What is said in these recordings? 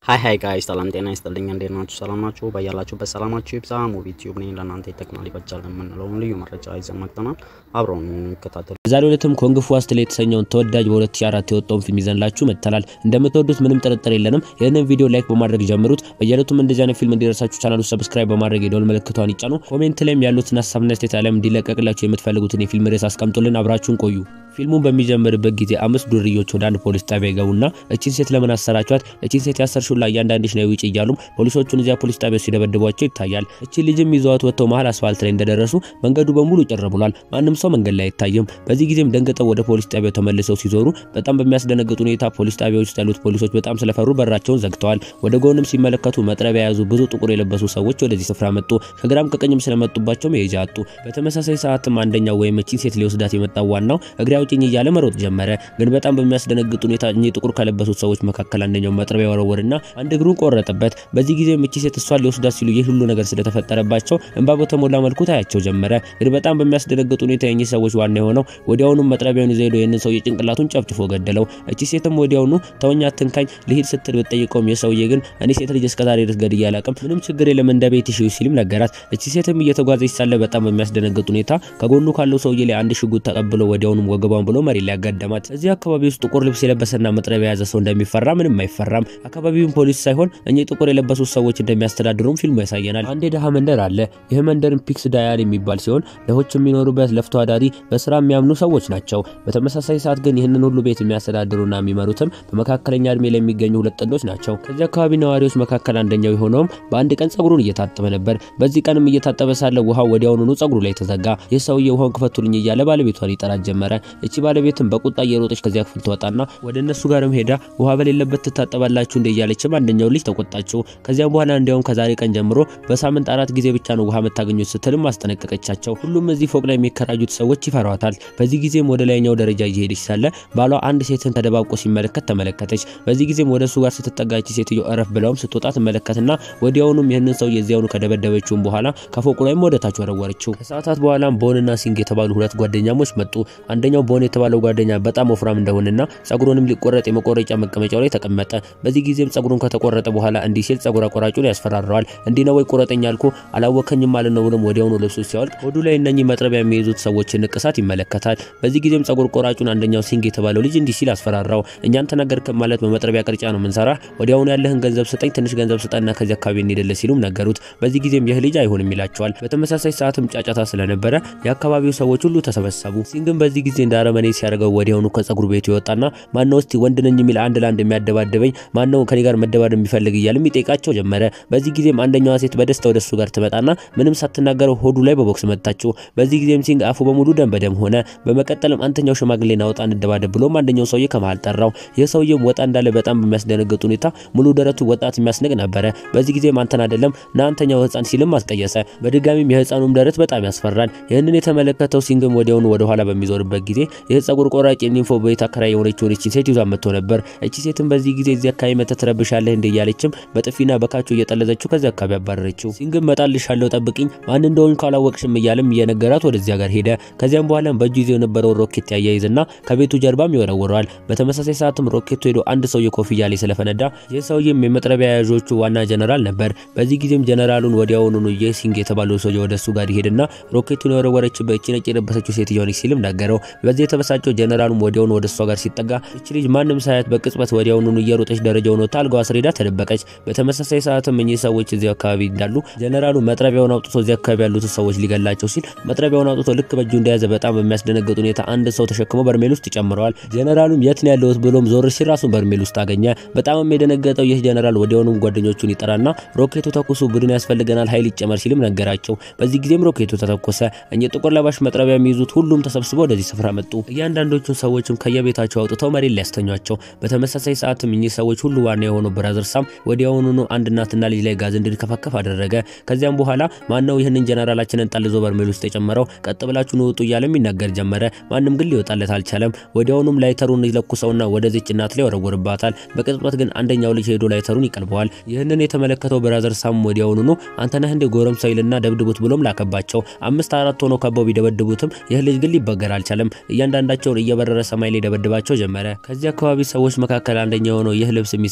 ሀይ ሀይ ጋይስ ሰላም ጤና ይስጥልኝ። እንዴት ናችሁ? ሰላም ናችሁ? በያላችሁበት ሰላማችሁ ይብዛ። ሙቪ ቲዩብ ነኝ። ለእናንተ ይጠቅማል ይበጃል የምንለውን ልዩ መረጃ ይዘን መጥተናል። አብረውን የሚከታተሉ በዛሬው ዕለትም ኮንግ ፉ አስትል የተሰኘውን ተወዳጅ በ2004 የወጣውን ፊልም ይዘንላችሁ መጥተናል። እንደምትወዱት ምንም ጥርጥር የለንም። ይህንን ቪዲዮ ላይክ በማድረግ ጀምሩት። በየዕለቱም እንደዚህ አይነት ፊልም እንዲደርሳችሁ ቻናሉ ሰብስክራይብ በማድረግ የደወል ምልክቷን ይጫኑ። ኮሜንት ላይም ያሉትን ሀሳብና ስቴት ዓለም እንዲለቀቅላችሁ የምትፈልጉትን የፊልም ርዕስ አስቀምጡልን። አብራችሁን ቆዩ። ፊልሙን በሚጀምርበት ጊዜ አምስት ዱርዮች ወደ አንድ ፖሊስ ጣቢያ ይገቡና እቺን ሴት ለምን አሰራችኋት? እቺን ሴት ያሰርሽው ላይ እያንዳንድሽ ነው ውጭ እያሉም ፖሊሶቹን እዚያ ፖሊስ ጣቢያ ሲደበድቧቸው ይታያል። እቺ ልጅም ይዘዋት ወጥተው መሀል አስፋልት ላይ እንደደረሱ መንገዱ በሙሉ ጭር ብሏል። ማንም ሰው መንገድ ላይ አይታይም። በዚህ ጊዜም ደንግጠው ወደ ፖሊስ ጣቢያው ተመልሰው ሲዞሩ በጣም በሚያስደነግጥ ሁኔታ ፖሊስ ጣቢያዎች ውስጥ ያሉት ፖሊሶች በጣም ስለፈሩ በራቸውን ዘግተዋል። ወደ ጎንም ሲመለከቱ መጥረቢያ የያዙ ብዙ ጥቁር የለበሱ ሰዎች ወደዚህ ስፍራ መጡ። ከግራም ከቀኝም ስለመጡባቸው መሄጃ አጡ። በተመሳሳይ ሰዓትም አንደኛው ወይም እቺን ሴት ሊወስዳት የመጣው ዋናው እግሬ አውጭኝ እያለ መሮጥ ጀመረ። ግን በጣም በሚያስደነግጥ ሁኔታ እኚህ ጥቁር ከለበሱት ሰዎች መካከል አንደኛው መጥረቢያ ወረወርና አንድ እግሩን ቆረጠበት። በዚህ ጊዜ እቺ ሴት እሷን ሊወስዳት ሲሉ ይህ ሁሉ ነገር ስለተፈጠረባቸው እንባ በተሞላ መልኩ ታያቸው ጀመረ። ግን በጣም በሚያስደነግጥ ሁኔታ የኚህ ሰዎች ዋና የሆነው ወዲያውኑ መጥረቢያውን ይዘው ሄዶ ይህንን ሰውዬ ጭንቅላቱን ጨፍጭፎ ገደለው። እቺ ሴትም ወዲያውኑ ተወኛ ትንካኝ ልሂድ ስትል ብትጠይቀውም የሰውዬ ግን እኔ ሴት ልጅ እስከዛሬ ድረስ ገድዬ አላውቅም፣ ምንም ችግር የለም እንደ ቤት ይሽው ሲልም ነገራት። እቺ ሴትም እየተጓዘች ሳለ በጣም በሚያስደነግጥ ሁኔታ ከጎኑ ካለው ሰውዬ ላይ አንድ ሽጉጥ ተቀብሎ ወዲያውኑ ወገቧን ብሎ መሬት ላይ ያጋደማት። እዚህ አካባቢ ውስጥ ጥቁር ልብስ የለበሰና መጥረቢያ የያዘ ሰው እንደሚፈራ ምንም አይፈራም። አካባቢውን ፖሊስ ሳይሆን እኚህ ጥቁር የለበሱ ሰዎች እንደሚያስተዳድሩም ፊልሙ ያሳየናል። አንድ የድሃ መንደር አለ። ይህ መንደርም ፒክስ ዳያል የሚባል ሲሆን ድሆች የሚኖሩበት ለፍቶ አዳሪ በስራ የሚያምኑ ሰዎች ናቸው። በተመሳሳይ ሰዓት ግን ይህንን ሁሉ ቤት የሚያስተዳድሩና የሚመሩትም በመካከለኛ እድሜ ላይ የሚገኙ ሁለት ጥንዶች ናቸው። ከዚህ አካባቢ ነዋሪዎች መካከል አንደኛው የሆነውም በአንድ ቀን ጸጉሩን እየታጠበ ነበር። በዚህ ቀንም እየታጠበ ሳለ ውሃው ወዲያውኑ ጸጉሩ ላይ ተዘጋ። ይህ ሰውዬ ውሃውን ክፈቱልኝ እያለ ባለቤቷን ይጠራት ጀመረ። እቺ ባለቤትም በቁጣ እየሮጠች ከዚያ ክፍል ትወጣና ወደ እነሱ ጋርም ሄዳ ውሃ በሌለበት ትታጠባላችሁ እንደ እያለችም አንደኛው ልጅ ተቆጣችው። ከዚያም በኋላ እንዲያውም ከዛሬ ቀን ጀምሮ በሳምንት አራት ጊዜ ብቻ ነው ውሃ የምታገኙት ስትልም አስጠነቀቀቻቸው። ሁሉም እዚህ ፎቅ ላይ የሚከራዩት ሰዎች ይፈሯታል። በዚህ ጊዜም ወደ ላይኛው ደረጃ እየሄደች ሳለ ባሏ አንድ ሴትን ተደባብቆ ሲመለከት ተመለከተች። በዚህ ጊዜም ወደ እሱ ጋር ስትጠጋች ሴትዮ እረፍ ብለውም ስትወጣ ትመለከትና ወዲያውኑም ይህንን ሰው የዚያውኑ ከደበደበችውም በኋላ ከፎቁ ላይም ወደ ታች ወረወረችው። ከሰዓታት በኋላም ቦንና ሲንግ የተባሉ ሁለት ጓደኛሞች መጡ። አንደኛው ቦን የተባለው ጓደኛ በጣም ወፍራም እንደሆነና ጸጉሩንም ሊቆረጥ የመቆረጫ መቀመጫው ላይ ተቀመጠ። በዚህ ጊዜም ጸጉሩን ከተቆረጠ በኋላ እንዲህ ሲል ጸጉር አቆራጩን ያስፈራረዋል። እንዲህ ነው ወይ ቁረጠኝ አልኩ አላወከኝም ማለት ነው ብሎም ወዲያውኑ ልብሱ ሲያወልቅ ሆዱ ላይ እነኚህ መጥረቢያ የሚይዙት ሰዎችን ንቅሳት ይመለከታል። በዚህ ጊዜም ጸጉር ቆራጩን አንደኛው ሲንግ የተባለው ልጅ እንዲህ ሲል አስፈራራው። እኛን ተናገርክ ማለት በመጥረቢያ ቅርጫ ነው ምንሰራ፣ ወዲያውኑ ያለህን ገንዘብ ስጠኝ፣ ትንሽ ገንዘብ ስጠና ከዚህ አካባቢ እንሄድልህ ሲሉም ነገሩት። በዚህ ጊዜም ይህ ልጅ አይሆንም ይላቸዋል። በተመሳሳይ ሰዓትም ጫጫታ ስለነበረ የአካባቢው ሰዎች ሁሉ ተሰበሰቡ። ሲንግም በዚህ ጊዜ እንደ አረመኔ ሲያደርገው ወዲያውኑ ከጸጉር ቤቱ ይወጣና ማነው እስቲ ወንድ ነኝ የሚል አንድ ለአንድ የሚያደባደበኝ ማነው ከኔ ጋር መደባደብ የሚፈልግ እያልም ይጠይቃቸው ጀመረ። በዚህ ጊዜም አንደኛዋ ሴት በደስታ ወደ እሱ ጋር ትመጣና ምንም ሳትናገረው ሆዱ ላይ በቦክስ መታችው። በዚህ ጊዜም ሲንግ አፉ በሙሉ ደም በደም ሆነ። በመቀጠልም አንተኛው ሽማግሌ ናውጣ እንደባደብ ብሎም አንደኛው ሰውዬ ከመሃል ጠራው። ይህ ሰውዬም ወጣ እንዳለ በጣም በሚያስደነግጥ ሁኔታ ሙሉ ደረቱ ወጣት የሚያስንቅ ነበረ። በዚህ ጊዜም አንተን አይደለም ና አንተኛው ህፃን ሲልም አስቀየሰ። በድጋሚም የህፃኑም ደረት በጣም ያስፈራል። ይህንን የተመለከተው ሲንግም ወዲያውኑ ወደ ኋላ በሚዞርበት ጊዜ ይህ ጸጉር ቆራጭ የኒንፎ ቤት አከራይ የሆነችውን እቺን ሴት ይዟ መጥቶ ነበር። እቺ ሴትም በዚህ ጊዜ እዚህ አካባቢ መተህ ትረብሻለህ እንደ እያለችም በጥፊና በካቾ እየጠለዘችው ከዚህ አካባቢ አባረረችው። ሲንግም መጣልሻለሁ ጠብቅኝ፣ ማን እንደሆን ካላወቅሽም እያለም እየነገራት ወደዚያ ጋር ሄደ። ከዚያም በኋላም በእጁ ይዘው የነበረውን ሮኬት ያያይዝና ከቤቱ ጀርባም ይወረውረዋል። በተመሳሳይ ሰዓትም ሮኬቱ ሄዶ አንድ ሰውዬ ኮፍያ ላይ ስለፈነዳ ይህ ሰውዬም የመጥረቢያ ያዦቹ ዋና ጀነራል ነበር። በዚህ ጊዜም ጀነራሉን ወዲያውኑ ይህ ሲንግ የተባለው ሰውዬ ወደ እሱ ጋር ይሄድና ሮኬቱን የወረወረችበት እቺ ነጭ የለበሰችው ሴትዮ ነች ሲልም ነገረው። በዚህ የተበሳጨው ጀነራሉም ወዲያውኑ ወደ እሷ ጋር ሲጠጋ እቺ ልጅ ማንም ሳያት በቅጽበት ወዲያውኑ እየሮጠች ደረጃውን ወጥታ አልጋዋ ስር ሄዳ ተደበቀች። በተመሳሳይ ሰዓትም እኚህ ሰዎች እዚህ አካባቢ እንዳሉ ጀነራሉ መጥረቢያውን አውጥቶ እዚህ አካባቢ ያሉትን ሰዎች ሊገላቸው ሲል መጥረቢያውን አውጥቶ ልክ በእጁ እንደያዘ በጣም በሚያስደነግጥ ሁኔታ አንድ ሰው ተሸክሞ በርሜል ውስጥ ይጨምረዋል። ጀነራሉም የት ነው ያለሁት ብሎም ዞር ሲል ራሱን በርሜል ውስጥ አገኘ። በጣም የደነገጠው ይህ ጀነራል ወዲያውኑ ጓደኞቹን ይጠራና ሮኬቱ ተኩሱ፣ ቡድን ያስፈልገናል፣ ኃይል ይጨመር ሲልም ነገራቸው። በዚህ ጊዜም ሮኬቱ ተተኮሰ። እኚህ ጥቁር ለባሽ መጥረቢያ የሚይዙት ሁሉም ተሰብስበው ወደዚህ ስፍራ መጡ። እያንዳንዶቹን ሰዎችም ከየቤታቸው አውጥተው መሬት ሊያስተኟቸው። በተመሳሳይ ሰዓትም እኚህ ሰዎች ሁሉ ዋና የሆነው ብራዘር ሳም ወዲያውኑ አንድ እናትና ልጅ ላይ ጋዝ እንዲከፈከፍ አደረገ። ከዚያም በኋላ ማነው ይህንን ጀነራላችንን ጠልዞ በርሜል ውስጥ የጨመረው? ቀጥ ብላችሁ ንውጡ እያለም ይናገር ጀመረ። ማንም ግን ሊወጣለት አልቻለም። ወዲያውኑም ላይተሩን ይለኩሰውና ወደዚች እናት ላይ ወረወርባታል። በቅጽበት ግን አንደኛው ልጅ ሄዶ ላይተሩን ይቀልበዋል። ይህንን የተመለከተው ብራዘር ሳም ወዲያውኑ አንተ ነህ እንደ ጎረምሳ ይልና ደብድቡት ብሎም ላከባቸው። አምስት አራት ሆነው ከበው ቢደበድቡትም ይህ ልጅ ግን ሊበገር አልቻለም። እያንዳንዳቸውን እየበረረ ሰማይ ላይ ደበድባቸው ጀመረ። ከዚህ አካባቢ ሰዎች መካከል አንደኛው የሆነው ይህ ልብስ የሚሰፋው ሰውዬ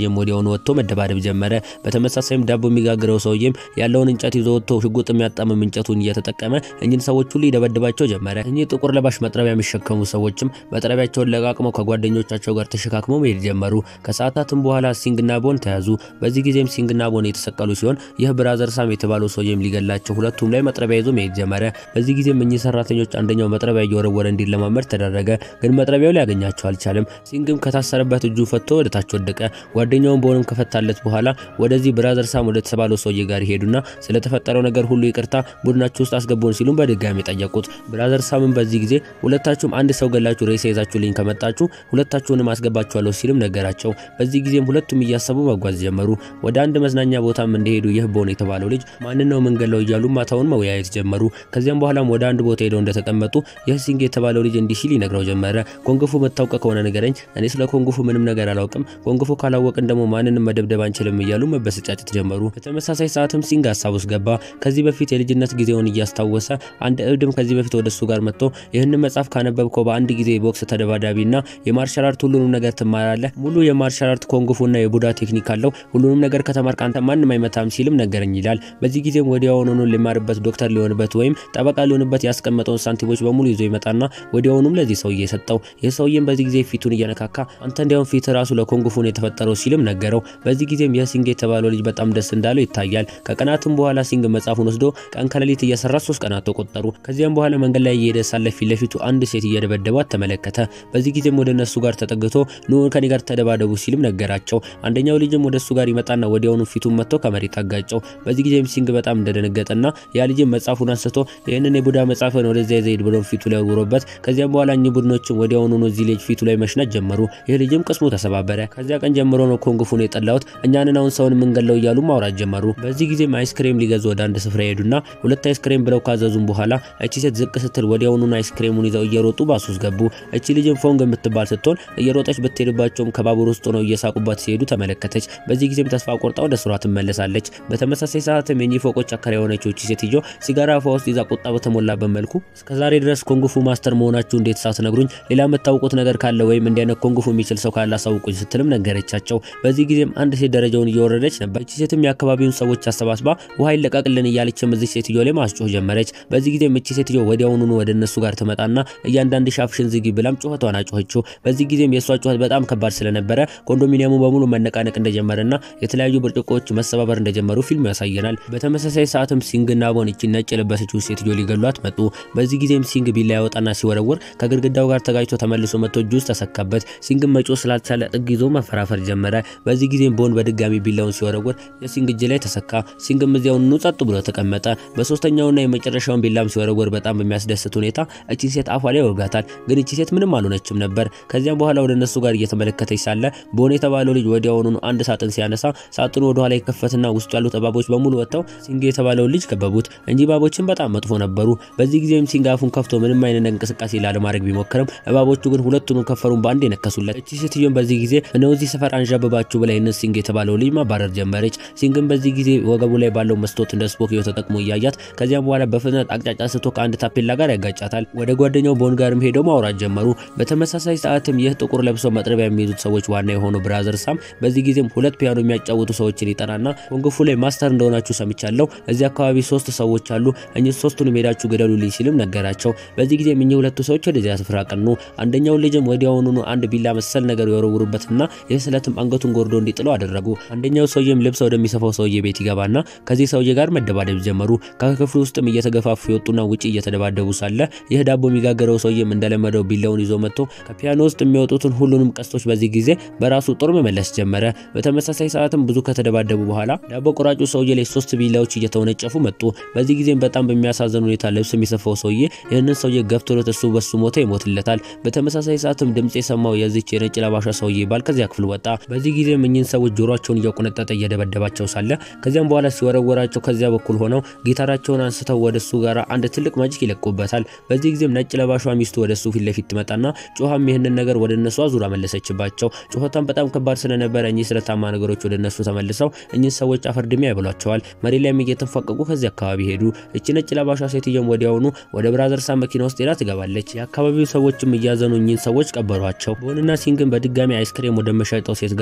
ሰውዬም ወዲያውኑ ወጥቶ መደባደብ ጀመረ። በተመሳሳይም ዳቦ የሚጋግረው ሰውዬም ያለውን እንጨት ይዞ ወጥቶ ሽጉጥ የሚያጣምም እንጨቱን እየተጠቀመ እኚህን ሰዎች ሁሉ ይደበድባቸው ጀመረ። እኚህ ጥቁር ለባሽ መጥረቢያ የሚሸከሙ ሰዎችም መጥረቢያቸውን ለቃቅመው ከጓደኞቻቸው ጋር ተሸካክመው መሄድ ጀመሩ። ከሰዓታትም በኋላ ሲንግና ቦን ተያዙ። በዚህ ጊዜም ሲንግና ቦን የተሰቀሉ ሲሆን ይህ ብራዘር ሳም የተባለው ሰውዬም ሊገላቸው ሁለቱም ላይ መጥረቢያ ይዞ መሄድ ጀመረ። በዚህ ጊዜም እኚህ ሰራተኞች አንደኛው መጥረቢያ እየወረወረ እንዲለማመድ ተደረገ። ግን መጥረቢያው ሊያገኛቸው አልቻለም። ሲንግም ከታሰረበት እጁ ፈቶ ወደ ታች ወደቀ። ጓደኛውን ቦንም ከፈታለት በኋላ ወደዚህ ብራዘር ሳም ወደ ተባለው ሰውዬ ጋር ይሄዱና ስለተፈጠረው ነገር ሁሉ ይቅርታ ቡድናችሁ ውስጥ አስገቡን ሲሉም በድጋሚ ጠየቁት። ብራዘር ሳምም በዚህ ጊዜ ሁለታችሁም አንድ ሰው ገላችሁ ሬሳ ይዛችሁልኝ ከመጣችሁ ሁለታችሁንም አስገባችኋለሁ ሲልም ነገራቸው። በዚህ ጊዜም ሁለቱም እያሰቡ መጓዝ ጀመሩ። ወደ አንድ መዝናኛ ቦታም እንደሄዱ ይህ ቦን የተባለው ልጅ ማንን ነው መንገለው እያሉ ማታውን መወያየት ጀመሩ። ከዚያም በኋላም ወደ አንድ ቦታ ሄደው እንደተቀመጡ ይህ ሲንግ የተባለው ልጅ እንዲህ ሲል ይነግረው ጀመረ። ኮንግፉ መታውቀ ከሆነ ንገረኝ፣ እኔ ስለ ኮንግፉ ምንም ነገር አላውቅም። ኮንግፉ ካላወቅን ደግሞ ማንንም መደብደብ አንችልም እያሉ መበሰጫጨት ጀመሩ። በተመሳሳይ ሰዓትም ሲንግ ሀሳብ ውስጥ ገባ። ከዚህ በፊት የልጅነት ጊዜውን እያስታወሰ አንድ እብድም ከዚህ በፊት ወደ እሱ ጋር መጥቶ ይህንን መጽሐፍ ካነበብከው በአንድ ጊዜ ቦክስ ተደባዳቢና የማርሻል አርት ሁሉንም ነገር ትማራለህ፣ ሙሉ የማርሻል አርት ኮንግፉና የቡዳ ቴክኒክ አለው፣ ሁሉንም ነገር ከተማርክ አንተ ማንም አይመታም ሲልም ነገረኝ ይላል። በዚህ ጊዜም ወዲያውኑኑ ሊማርበት ዶክተር ሊሆንበት ወይም ጠበቃ ሊሆንበት ያስቀመጠውን ሳንቲሞች በሙሉ ይዞ ይመጣና ወዲያውኑም ለዚህ ሰውዬ ሰጠው። ይህ ሰውዬም በዚህ ጊዜ ፊቱን እየነካካ አንተ እንዲያውም ፊት ራሱ ለኮንግፉን የተፈጠረው ሲልም ነገረው። በዚህ ጊዜም የሲንግ የተባለው ልጅ በጣም ደስ እንዳለው ይታያል። ከቀናትም በኋላ ሲንግ መጽሐፉን ወስዶ ቀን ከሌሊት እየሰራ ሶስት ቀናት ተቆጠሩ። ከዚያም በኋላ መንገድ ላይ እየሄደ ሳለ ፊት ለፊቱ አንድ ሴት እየደበደባት ተመለከተ። በዚህ ጊዜም ወደ እነሱ ጋር ተጠግቶ ኑ ከኔ ጋር ተደባደቡ ሲልም ነገራቸው። አንደኛው ልጅም ወደ እሱ ጋር ይመጣና ወዲያውኑ ፊቱን መጥቶ ከመሬት አጋጨው። በዚህ ጊዜም ሲንግ በጣም እንደደነገጠና ያ ልጅም መጽሐፉን አንስቶ ይህንን የቡዳ መጽሐፍን ወደዚያ ዘይድ ብሎ ፊቱ ላይ ወርውሮበት ከዚያም በኋላ እኚህ ቡድኖችም ወዲያውኑ እዚህ ልጅ ፊቱ ላይ መሽናት ጀመሩ። ይህ ልጅም ቅስሙ ተሰባበረ። ከዚያ ቀን ጀምሮ ነው ኮንግፉን የጠላሁት እኛንን አሁን ሰውን የምንገለው እያሉ ማውራት ጀመሩ። በዚህ ጊዜም አይስክሬም ሊገዙ ወደ አንድ ስፍራ ሄዱና ሁለት አይስክሬም ብለው ካዘዙም በኋላ እቺ ሴት ዝቅ ስትል ወዲያውኑን አይስክሬሙን ይዘው እየሮጡ ባሱ ውስጥ ገቡ። እቺ ልጅም ፎንግ የምትባል ስትሆን እየሮጠች ብትሄድባቸውም ከባቡር ውስጥ ሆነው እየሳቁባት ሲሄዱ ተመለከተች። በዚህ ጊዜም ተስፋ ቆርጣ ወደ ስሯ ትመለሳለች። በተመሳሳይ ሰዓትም የኚህ ፎቆች አከራይ የሆነችው እቺ ሴትዮ ሲጋራ አፏ ውስጥ ይዛ ቁጣ በተሞላበት መልኩ እስከዛሬ ድረስ ኮንግፉ ማስተር መሆናችሁ እንዴት ሳትነግሩኝ ሌላ የምታውቁት ነገር ካለ ወይም እንዲህ አይነት ኮንግፉ የሚችል ሰው ካለ አሳውቁኝ ስትልም ነገረቻቸው። በዚህ ጊዜም አንድ ሴት ደረጃውን እየወረደች ነበር። እቺ ሴትም የአካባቢውን ሰዎች አሰባስባ ውሃ ይለቀቅልን እያለችም እዚህ ሴትዮ ላይ ማስጮህ ጀመረች። በዚህ ጊዜም እቺ ሴትዮ ወዲያውኑኑ ወደ እነሱ ጋር ትመጣና እያንዳንድ ሻፍሽን ዝጊ ብላም ጩኸቷን አጮኸችው። በዚህ ጊዜም የእሷ ጩኸት በጣም ከባድ ስለነበረ ኮንዶሚኒየሙ በሙሉ መነቃነቅ እንደጀመረና የተለያዩ ብርጭቆዎች መሰባበር እንደጀመሩ ፊልም ያሳየናል። በተመሳሳይ ሰዓትም ሲንግና ቦን እቺ ነጭ የለበሰችው ሴትዮ ሊገሏት መጡ። በዚህ ጊዜም ሲንግ ቢላ ያወጣና ሲወረውር ከግድግዳው ጋር ተጋጭቶ ተመልሶ መጥቶ እጁ ውስጥ ተሰካበት። ሲንግን መጮ ስላልቻለ ጥግ ይዞ መፈራፈር ጀመረ። በዚህ ጊዜም ቦን በድጋሚ ቢላውን ሲወረውር የሲንግ እጅ ላይ ተሰካ። ሲንግም እዚያውኑ ጸጥ ብሎ ተቀመጠ። በሶስተኛውና የመጨረሻውን ቢላም ሲወረውር በጣም በሚያስደስት ሁኔታ እቺ ሴት አፏ ላይ ይወጋታል። ግን እቺ ሴት ምንም አልሆነችም ነበር። ከዚያም በኋላ ወደ እነሱ ጋር እየተመለከተች ሳለ ቦን የተባለው ልጅ ወዲያውኑ አንድ ሳጥን ሲያነሳ ሳጥኑ ወደ ኋላ ይከፈትና ውስጡ ያሉት እባቦች በሙሉ ወጥተው ሲንግ የተባለውን ልጅ ከበቡት። እንጂ እባቦችን በጣም መጥፎ ነበሩ። በዚህ ጊዜም ሲንግ አፉን ከፍቶ ምንም አይነት እንቅስቃሴ ላለማድረግ ቢሞክርም እባቦቹ ግን ሁለቱንም ከንፈሩን በአንድ የነከሱለት። እቺ ሴትዮን በዚህ ጊዜ እነው እዚህ ሰፈር አንዣበባችሁ ብላ ይህንን ሲንግ የተባለው ልጅ ማባረር ጀመረች። ሲንግን በዚህ ጊዜ ወገቡ ላይ ባለው መስታወት እንደ ስፖኪዮ ተጠቅሞ እያያት ከዚያም በኋላ በፍጥነት አቅጫጫ ስቶ ከአንድ ታፔላ ጋር ያጋጫታል። ወደ ጓደኛው ቦን ጋርም ሄደው ማውራት ጀመሩ። በተመሳሳይ ሰዓትም ይህ ጥቁር ለብሰው መጥረቢያ የሚይዙት ሰዎች ዋና የሆነው ብራዘር ሳም በዚህ ጊዜም ሁለት ፒያኖ የሚያጫውቱ ሰዎችን ይጠራና ኮንግፉ ላይ ማስተር እንደሆናችሁ ሰምቻለሁ። እዚህ አካባቢ ሶስት ሰዎች አሉ፣ እኚህ ሶስቱን ሄዳችሁ ገደሉልኝ ሲልም ነገራቸው። በዚህ ጊዜም እኚህ ሁለቱ ሰዎች ወደዚያ ስፍራ ቀኑ። አንደኛውን ልጅም ወዲያውኑኑ አንድ ቢላ መሰል ነገር የወረውሩበትና ይህ ስለትም አንገቱን ጎርዶ እንዲጥለው አደረጉ። አንደኛው ሰውዬም ልብስ ወደሚሰፋው ሰውዬ ቤት ይገባና ከዚህ ሰውዬ ጋር መደባደብ ጀመሩ። ከክፍሉ ውስጥም እየተገፋፉ የወጡና ውጪ እየተደባደቡ ሳለ ይህ ዳቦ የሚጋገረው ሰውዬም እንደለመደው ቢላውን ይዞ መጥቶ ከፒያኖ ውስጥ የሚወጡትን ሁሉንም ቀስቶች በዚህ ጊዜ በራሱ ጦር መመለስ ጀመረ። በተመሳሳይ ሰዓትም ብዙ ከተደባደቡ በኋላ ዳቦ ቆራጩ ሰውዬ ላይ ሶስት ቢላዎች እየተወነጨፉ መጡ። በዚህ ጊዜም በጣም በሚያሳዝን ሁኔታ ልብስ የሚሰፋው ሰውዬ ይህንን ሰውዬ ገፍትሮት እሱ በሱ ሞተ ይሞትለታል። በተመሳሳይ ሰዓትም ድምጽ የሰማው የዚች የነጭ ለባሻ ሰውዬ ባል ከዚያ ክፍል ወጣ። በዚህ ጊዜም እኚህን ሰዎች ጆሮቸውን እያቆነጠጠ እየደበደባቸው ሳለ ከዚያም በኋላ ሲወረወራቸው ከዚያ በኩል ሆነው ጊታራቸውን አንስተው ወደ እሱ ጋር አንድ ትልቅ ማጂክ ይለቁበታል። በዚህ ጊዜም ነጭ ለባሿ ሚስቱ ወደ እሱ ፊት ለፊት ትመጣና ጮሃም ይህንን ነገር ወደ እነሱ አዙራ መለሰችባቸው። ጮኸቷን በጣም ከባድ ስለነበረ እኚህ ስለታማ ነገሮች ወደ እነሱ ተመልሰው እኚህ ሰዎች አፈርድሜ ያብሏቸዋል። መሬት ላይም እየተንፏቀቁ ከዚህ አካባቢ ሄዱ። እቺ ነጭ ለባሿ ሴትዮም ወዲያውኑ ወደ ብራዘርሳ መኪና ውስጥ ሄዳ ትገባለች። የአካባቢው ሰዎችም እያዘኑ እኚህን ሰዎች ቀበሯቸው። ቦንና ሲንግን በድጋሚ አይስክሬም ወደ መሸጠው ሴት ጋር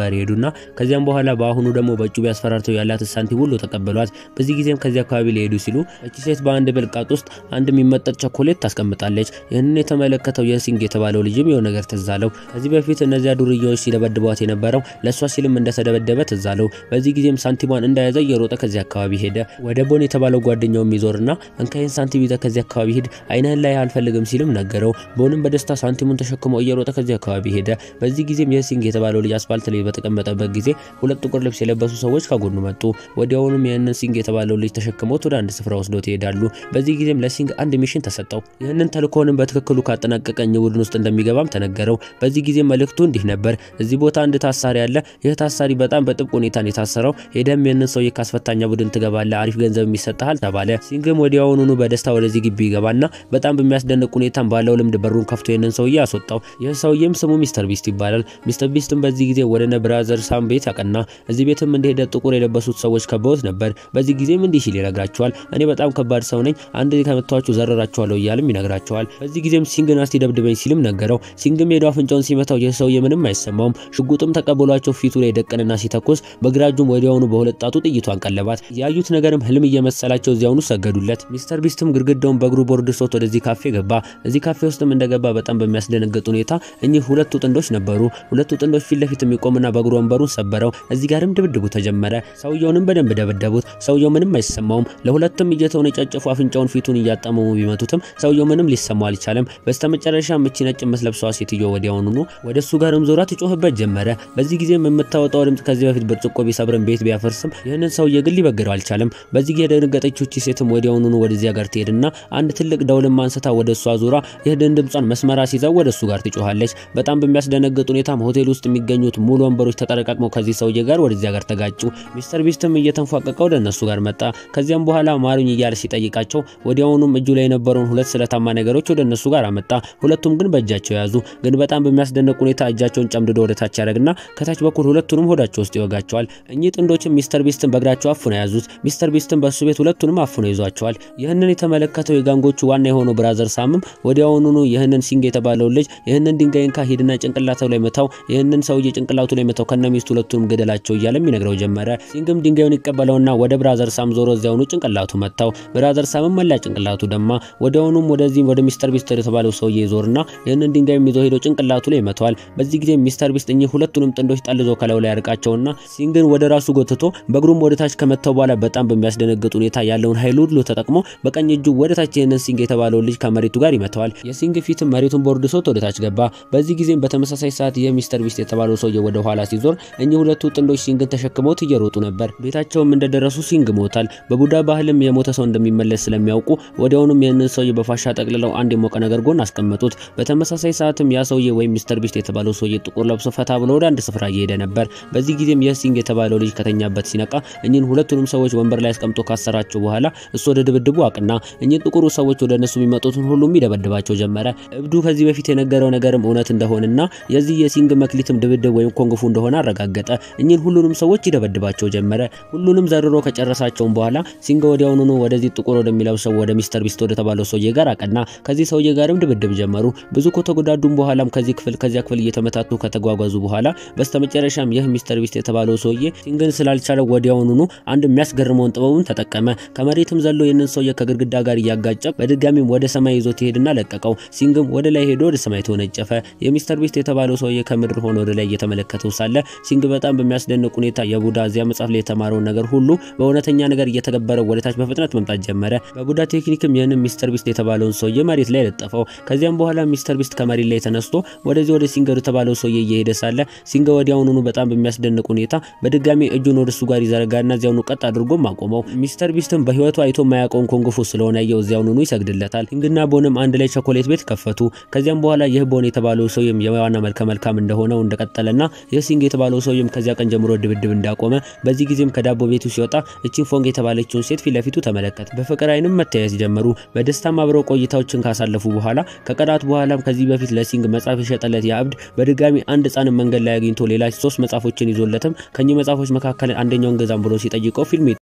ጋር ይሄዱና ከዚያም በኋላ በአሁኑ ደግሞ በጩቤ አስፈራርተው ያላትን ሳንቲም ሁሉ ተቀበሏት። በዚህ ጊዜም ከዚህ አካባቢ ሊሄዱ ሲሉ እቺ ሴት በአንድ ብልቃጥ ውስጥ አንድ የሚመጠጥ ቸኮሌት ታስቀምጣለች። ይህንን የተመለከተው የሲንግ የተባለው ልጅም የሆነ ነገር ትዝ አለው። ከዚህ በፊት እነዚያ ዱርዬዎች ሲደበድቧት የነበረው ለእሷ ሲልም እንደተደበደበ ትዝ አለው። በዚህ ጊዜም ሳንቲሟን እንደያዘ እየሮጠ ከዚህ አካባቢ ሄደ። ወደ ቦን የተባለው ጓደኛው የሚዞርና እንካይን ሳንቲም ይዘህ ከዚህ አካባቢ ሂድ፣ አይንህን ላይ አልፈልግም ሲልም ነገረው። ቦንም በደስታ ሳንቲሙን ተሸክሞ እየሮጠ ከዚህ አካባቢ ሄደ። በዚህ ጊዜም የሲንግ የተባለው ልጅ አስፋልት ላይ በተቀመጠበት ጊዜ ሁለት ጥቁር ልብስ የለበሱ ሰዎች ከጎኑ መጡ። ወዲያውኑም ይህንን ሲንግ የተባለው ልጅ ተሸክመውት ወደ አንድ ስፍራ ወስደው ይሄዳሉ። በዚህ ጊዜም ለሲንግ አንድ ሚሽን ተሰጠው። ይህንን ተልእኮንም በትክክሉ ካጠናቀቀ እኚህ ቡድን ውስጥ እንደሚገባም ተነገረው። በዚህ ጊዜ መልእክቱ እንዲህ ነበር። እዚህ ቦታ አንድ ታሳሪ አለ። ይህ ታሳሪ በጣም በጥብቅ ሁኔታ የታሰረው። ሄደም ይህንን ሰውዬ ካስፈታኛ ቡድን ትገባለህ፣ አሪፍ ገንዘብ ይሰጥሃል ተባለ። ሲንግም ወዲያውኑኑ በደስታ ወደዚህ ግቢ ይገባና በጣም በሚያስደንቅ ሁኔታም ባለው ልምድ በሩን ከፍቶ ይህንን ሰውዬ አስወጣው። ይህ ሰውዬም ስሙ ሚስተር ቢስት ይባላል። ሚስተር ቢስትም በዚህ ጊዜ ወደ ነ ብራዘር ሳም ቤት ያቀና። እዚህ ቤትም እንደሄደ ጥቁር የለበሱት ሰዎች ከበውት ነበር። በዚህ ጊዜም እንዲህ ሲል ይነግራቸዋል። እኔ በጣም ከባድ ሰው ነኝ፣ አንድ ከመታችሁ ዘረራችኋለሁ እያልም ይነግራቸዋል። በዚህ ጊዜም ሲንግ ናስቲ ደብድበኝ ሲልም ነገረው። ሲንግም ሄዶ አፍንጫውን ሲመታው ይህ ሰውዬ ምንም አይሰማውም። ሽጉጥም ተቀብሏቸው ፊቱ ላይ ደቀንና ሲተኩስ በግራ እጁም ወዲያውኑ በሁለት ጣቱ ጥይቷን ቀለባት። ያዩት ነገርም ህልም እየመሰላቸው እዚያውኑ ሰገዱለት። ሚስተር ቢስትም ግድግዳውን በእግሩ ቦርድ ሶት ወደዚህ ካፌ ገባ። እዚህ ካፌ ውስጥም እንደገባ በጣም በሚያስደነግጥ ሁኔታ እኚህ ሁለቱ ጥንዶች ነበሩ። ሁለቱ ጥንዶች ፊት ለፊት የሚቆምና በእግሩ ወንበሩን ሰበረው። እዚህ ጋርም ድብድቡ ተጀመረ። ሰውየውንም በደንብ ደበደቡት። ሰውየው ምንም አይሰማውም። ለሁለትም እየተውን የጨጨፉ አፍንጫውን ፊቱን እያጣመሙ ቢመቱትም ሰውየው ምንም ሊሰማው አልቻለም። በስተመጨረሻም እቺ ነጭ የምትለብሰዋ ሴትዮ ወዲያውኑኑ ወደ እሱ ጋርም ዞራ ትጮህበት ጀመረ። በዚህ ጊዜም የምታወጣው ድምፅ ከዚህ በፊት ብርጭቆ ቢሰብርም ቤት ቢያፈርስም ይህንን ሰውዬ ግን ሊበግረው አልቻለም። በዚህ ጊዜ የደነገጠችው እቺ ሴትም ወዲያውኑኑ ወደዚያ ጋር ትሄድና አንድ ትልቅ ደውልም አንስታ ወደ እሷ ዙራ ይህንን ድምጿን መስመራ ሲይዘው ወደ እሱ ጋር ትጮሃለች። በጣም በሚያስደነግጥ ሁኔታም ሆቴል ውስጥ የሚገኙት ሙሉ ወንበሮች ተጠረቃቅመው ከዚህ ሰውዬ ጋር ወደዚያ ጋር ተጋጩ። ሚስተር ቢስትም እየተንፏቀቀ ወደ እነሱ ጋር መጣ። ከዚያም በኋላ ማሩኝ እያለ ሲጠይቃቸው ወዲያውኑም እጁ ላይ የነበረውን ሁለት ስለታማ ነገሮች ወደ እነሱ ጋር አመጣ። ሁለቱም ግን በእጃቸው ያዙ። ግን በጣም በሚያስደንቅ ሁኔታ እጃቸውን ጨምድዶ ወደ ታች ያደርግና ከታች በኩል ሁለቱንም ሆዳቸው ውስጥ ይወጋቸዋል። እኚህ ጥንዶችም ሚስተር ቢስትን በእግራቸው አፉነው ያዙት። ሚስተር ቢስትን በእሱ ቤት ሁለቱንም አፉነው ይዟቸዋል። ይህንን የተመለከተው የጋንጎቹ ዋና የሆነው ብራዘር ሳምም ወዲያውኑኑ ይህንን ሲንግ የተባለውን ልጅ ይህንን ድንጋይን ካ ሂድና ጭንቅላቱ ላይ መታው፣ ይህንን ሰውዬ ጭንቅላቱ ላይ መታው፣ ከነ ሚስቱ ሁለቱንም ገደላቸው እያለም ይነግረው ጀመረ። ሲንግም ድንጋዩን ይቀበለውና ወደ ብራዘር ሳም ዞሮ እዚያውኑ ጭንቅላቱ መታው። ብራዘር ሳምም መላ ጭንቅላቱ ደማ። ወዲያውኑም ወደዚህ ወደ ሚስተር ቢስት የተባለው ሰውዬ ይዞርና ይህንን ድንጋይም ይዞ ሄዶ ጭንቅላቱ ላይ መተዋል። በዚህ ጊዜ ሚስተር ቢስት እኚህ ሁለቱንም ጥንዶች ጠልዞ ከላዩ ላይ ያርቃቸውና ሲንግን ወደ ራሱ ጎትቶ በእግሩም ወደ ታች ከመታው በኋላ በጣም በሚያስደነግጥ ሁኔታ ያለውን ኃይል ሁሉ ተጠቅሞ በቀኝ እጁ ወደ ታች ይህንን ሲንግ የተባለውን ልጅ ከመሬቱ ጋር ይመተዋል። የሲንግ ፊትም መሬቱን ቦርድ ሶት ወደ ታች ገባ። በዚህ ጊዜም በተመሳሳይ ሰዓት ይህ ሚስተር ቢስት የተባለው ሰውዬ ወደ ኋላ ሲዞር እኚህ ሁለቱ ጥንዶች ሲንግን ተሸክመውት እየሮጡ ነበር። ቤታቸውም እንደደረሱ ሲንግ ሞታል። በቡዳ ባህልም የሞተ ሰው እንደሚመለስ ስለሚያውቁ ወዲያውኑም ይህንን ሰውዬ በፋሻ ጠቅልለው አንድ የሞቀ ነገር ጎን አስቀመጡት። በተመሳሳይ ሰዓትም ያ ሰውዬ ወይም ሚስተር ቢስት የተባለው ሰውዬ ጥቁር ለብሶ ፈታ ብሎ ወደ አንድ ስፍራ እየሄደ ነበር። በዚህ ጊዜም የሲንግ የተባለው ልጅ ከተኛበት ሲነቃ እኚህን ሁለቱንም ሰዎች ወንበር ላይ አስቀምጦ ካሰራቸው በኋላ እሱ ወደ ድብድቡ አቅና። እኚህ ጥቁሩ ሰዎች ወደ እነሱ የሚመጡትን ሁሉም ይደበድባቸው ጀመረ። እብዱ ከዚህ በፊት የነገረው ነገርም እውነት እንደሆነና የዚህ የሲንግ መክሊትም ድብድብ ወይም ኮንግፉ እንደሆነ አረጋገጠ። እኚህን ሁሉንም ሰዎች ይደበድባቸው ጀመረ። ሁሉንም ዘርሮ ከጨረሳቸውም በኋላ ሲንግ ወዲያውኑኑ ወደዚህ ጥቁር ወደሚለብሰው ወደ ሚስተር ቢስት ወደ ተባለው ሰውዬ ጋር አቀና። ከዚህ ሰውዬ ጋርም ድብድብ ጀመሩ። ብዙ ከተጎዳዱም በኋላም ከዚህ ክፍል ከዚያ ክፍል እየተመታቱ ከተጓጓዙ በኋላ በስተመጨረሻም ይህ ሚስተር ቢስት የተባለው ሰውዬ ሲንግን ስላልቻለው ወዲያውኑኑ አንድ የሚያስገርመውን ጥበቡን ተጠቀመ። ከመሬትም ዘሎ ይህንን ሰውዬ ከግድግዳ ጋር እያጋጨ በድጋሚም ወደ ሰማይ ይዞት ይሄድና ለቀቀው። ሲንግም ወደ ላይ ሄዶ ወደ ሰማይ ተወነጨፈ። የሚስተር ቢስት የተባለው ሰውዬ ከምድር ሆኖ ወደ ላይ እየተመለከተው ሳለ ሲንግ በጣም በሚያስደንቅ ሁኔታ የቡዳ እዚያ መጽሐፍ ላይ የተማረውን ነገር ሁሉ በእውነተኛ ነገር እየተገበረው ወደ ታች በፍጥነት መምጣት ጀመረ። በቡዳ ቴክኒክም ይህንን ሚስተር ቢስት የተባለውን ሰውዬ መሬት ላይ ለጠፈው። ከዚያም በኋላ ሚስተር ቢስት ከመሬት ላይ ተነስቶ ወደዚህ ወደ ሲንገር የተባለው ሰውዬ እየሄደ ሳለ ሲንገ ወዲያውኑኑ በጣም በሚያስደንቅ ሁኔታ በድጋሚ እጁን ወደ እሱ ጋር ይዘረጋና እዚያውኑ ቀጥ አድርጎም አቆመው። ሚስተር ቢስትም በህይወቱ አይቶ የማያውቀውን ኮንግፉ ስለሆነ ያየው እዚያውኑኑ ይሰግድለታል። ሲንግና ቦንም አንድ ላይ ቸኮሌት ቤት ከፈቱ። ከዚያም በኋላ ይህ ቦን የተባለው ሰውዬም የዋና መልከ መልካም እንደሆነው እንደቀጠለና ይህ ሲንግ የተባለው ሰውዬም ከዚያ ቀን ጀምሮ ድብድብ እንዳቆመ በዚህ ጊዜም ከዳቦ ቤቱ ሲወጣ እቺን ፎንግ የተባለችውን ሴት ፊት ለፊቱ ተመለከተ። በፍቅር አይንም መተያየት ጀመሩ። በደስታም አብረው ቆይታዎችን ካሳለፉ በኋላ ከቀናት በኋላም ከዚህ በፊት ለሲንግ መጽሐፍ የሸጠለት ያ እብድ በድጋሚ አንድ ህጻንን መንገድ ላይ አግኝቶ ሌላ ሶስት መጽሐፎችን ይዞለትም ከኚህ መጽሐፎች መካከል አንደኛውን ገዛም ብሎ ሲጠይቀው ፊልም